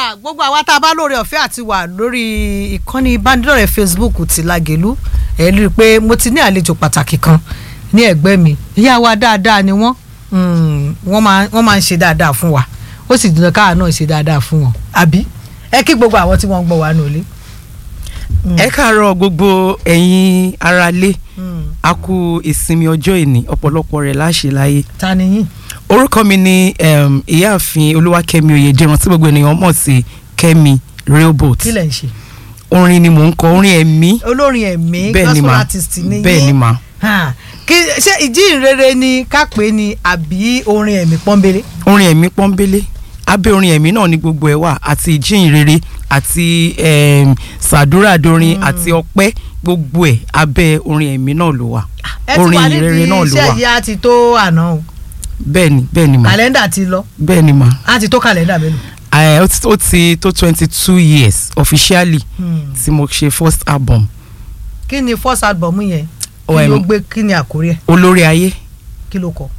Ah, gbogbo àwa tá a bá lóore ọ̀fẹ́ àti wà lórí ìkànnì ìbánidọ́rẹ̀ẹ́ Facebook ti Lágelú ẹ̀ rí i pé mo ti ní àlejò pàtàkì kan ní ẹ̀gbẹ́ mi ìyá wa dáadáa ni wọ́n Mm, wọ́n máa wọ́n máa ń ṣe dáadáa fún wa ó sì dùn káà náà ṣe dáadáa fún wọn àbí ẹ kí gbogbo àwọn tí wọ́n ń gbọ́ wa nùlé. ẹ káàárọ̀ gbogbo ẹ̀yin aráalé a kú ìsinmi ọjọ́ ìní ọ̀pọ̀lọpọ̀ rẹ̀ láṣẹ láyé ta ni yín. orúkọ mi ni um, ìyáàfin olúwakẹ́mi oyèdèrán tí gbogbo ènìyàn mọ̀ sí kẹ́mi railboat kí lẹ̀ ń ṣe. orin ni mò ń kọ orin ẹ̀mí olórin ẹ̀mí bẹ́ẹ̀ ni gospel mà artist ni yín. bẹ́ẹ̀ ni mà Hàn, kí ṣé ìjíhìnrere ni ká pè é ni àbí orin ẹ̀mí pọ́nbélé. orin ẹ̀mí pọ́nbélé abẹ́ orin ẹ̀mí náà ni gbogbo ẹ̀ wà àti ìjíhìnrere àti um, sàdúràdorin àti ọpẹ́ gbogbo ẹ̀ abẹ́ orin ẹ̀mí náà ló wà ẹ ti orin wà ìrere nídìí náà ló iṣẹ́ wà yìí á ti tó àná o bẹ́ẹ̀ ni bẹ́ẹ̀ ni mà kàlẹ́ndà ti lọ bẹ́ẹ̀ ni mà á ti tó kàlẹ́ndà mélòó. Eh, ó ti- ó ti tó twenty two years officially Hmm. tí mo ṣe first album kí ni first album yẹn kí Oh, ló em, gbé kí ni àkórí ẹ̀ olórí ayé kí ló kọ.